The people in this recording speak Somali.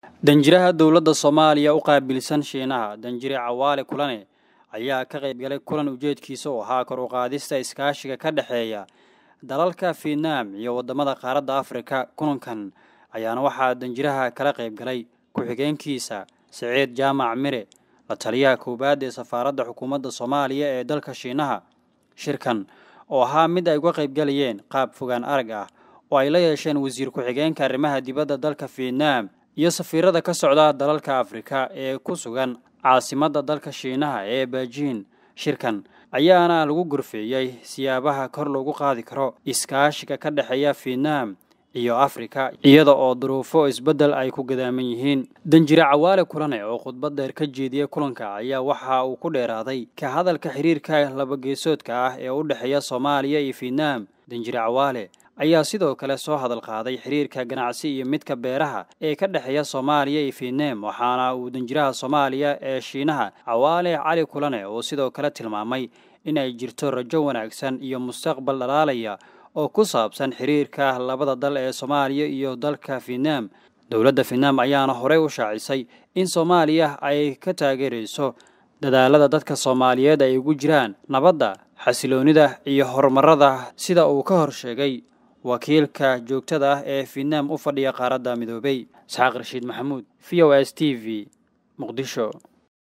danjiraha dowladda soomaaliya u qaabilsan shiinaha danjire cawaale kulane ayaa ka qayb galay kulan ujeedkiisa oo ahaa kor u qaadista iskaashiga ka dhexeeya dalalka fietnaam iyo waddamada qaaradda afrika kulankan ayaana waxaa danjiraha kala qayb galay ku-xigeenkiisa siciid jaamac mire la taliyaha koowaad ee safaaradda xukuumadda soomaaliya ee dalka shiinaha shirkan oo ahaa mid ay uga qayb galayeen qaab fogaan arag ah oo ay la yeesheen wasiir ku-xigeenka arrimaha dibadda dalka fietnaam iyo safiirada ka socda dalalka afrika ee ku sugan caasimadda dalka shiinaha ee beijing shirkan ayaana lagu gorfeeyey siyaabaha kor loogu qaadi karo iskaashiga ka dhexeeya fietnaam iyo afrika iyada oo duruufo isbeddel ay ku gadaaman yihiin danjire cawaale kulane oo khudbad dheer ka jeediyey kulanka ayaa waxa uu ku dheeraaday ka hadalka xiriirka labageesoodka ah ee u dhexeeya soomaaliya iyo fietnaam danjire cawaale ayaa sidoo kale soo hadal qaaday xiriirka ganacsi iyo midka beeraha ee ka dhexeeya soomaaliya iyo fietnaam waxaana uu danjiraha soomaaliya ee shiinaha cawaale cali kulane oo sidoo kale tilmaamay in ay jirto rajo wanaagsan iyo mustaqbal dhalaalaya oo ku saabsan xiriirka labada dal ee soomaaliya iyo dalka fietnaam dowladda fietnaam ayaana horey u shaacisay in soomaaliya ay ka taageerayso dadaalada dadka soomaaliyeed ay ugu jiraan nabadda xasiloonida iyo horumarada sida uu ka hor sheegay wakiilka joogtada ah ee fietnaam u fadhiya qaaradda midoobey isxaaq rashiid maxamuud v o s t v muqdisho